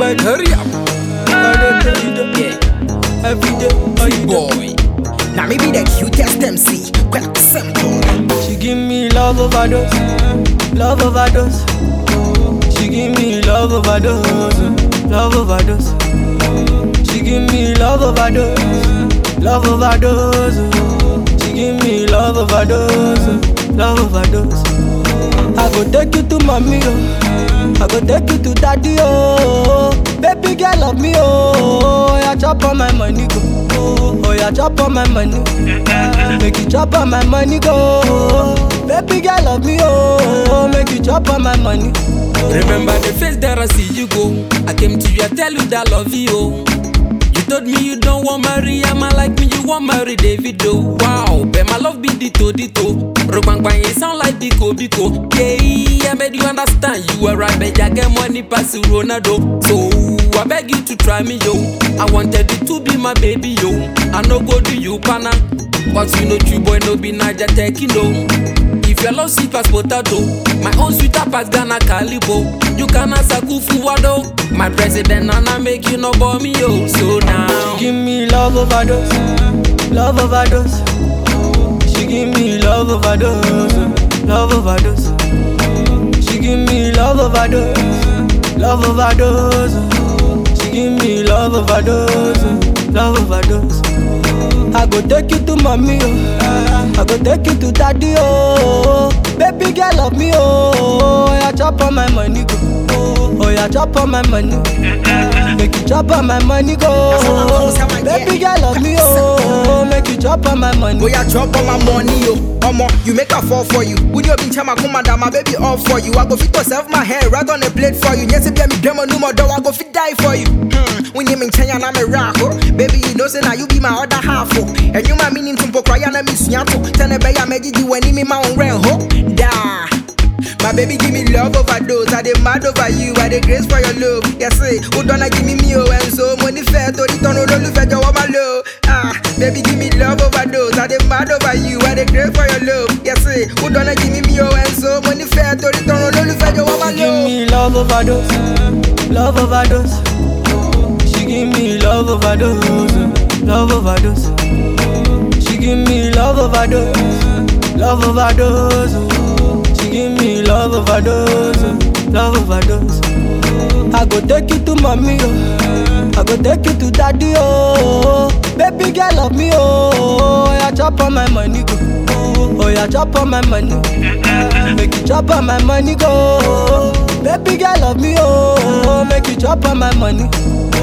Alright, hurry up. I dey tell you that. Yeah, Every day, how you do? boy. Now me be the cutest MC. Quite simple. She give me love overdose, love overdose. She give me love overdose, love overdose. She give me love overdose, love overdose. She give me love overdose, love overdose. I go take you to mommy, oh. I go take you to daddy, oh. Baby girl love me, oh. Yeah, chop on my money, go. Oh, yeah, chop on my money. Make you chop on my money, go. Baby girl love me, oh. Make you chop on my money. Remember the face that I see you go. I came to you, I tell you that I love you. oh. You told me you don't want marry Emma like me, you want marry David though. Wow, but my love be dito dito. Rogbang bang, it sound like Biko Biko. Yeah, I made you understand you were right, but I get money pass you Ronaldo. So I beg you to try me yo. I wanted you to be my baby yo. I no go do you pana, but you know you boy no be Naja taking no. If your love sweet as potato, my own sweeter pass Ghana Calibo. You can ask Akufu Wado, my president and I make you no bore me yo. So now, Give me love overdose, love overdose. She give me love overdose, love overdose. She give me love overdose, love overdose. She give me love overdose, love overdose. I go take you to mommy, oh. I go take you to daddy, oh. Baby girl love me, oh. Yeah, chop on my money, go. Oh, yeah, chop on my money. Make you chop on my money, go. Baby girl love me, oh. Make you chop on my money. Boy, I drop on my money, yo. Omo, you make a fall for you. Would you be chama commander, my baby all for you? I go fit to serve my hair right on the plate for you. Yes, if me demo no more though, I go fit die for you. Hmm, when you mean China, I'm a rock, oh. Baby, you know, say now you be my other half, oh. And you my meaning to cry and I miss you. Tell me, I made you when me my own rent, oh. Da. My baby give me love overdose. I dey mad over you. I dey grace for your love. Yes, say, who donna give me me oh and so money fair to the turn olólùfẹ́ jọ̀wọ́ my love. Ah, baby give me love overdose. I dey mad over you. I dey grace for your love. Yes, say, who donna give me me oh and so money fair to the turn olólùfẹ́ jọ̀wọ́ my She give love. me love overdose, love overdose. She give me love overdose, love overdose. She give me love overdose, love overdose. She give me love overdose, love overdose. I go take you to mommy, oh. I go take you to daddy, oh. Baby girl love me, oh. Yeah, chop on my money, go. Oh, yeah, chop on my money. Make you chop on my money, go. Baby girl love me, oh. Make you chop on my money.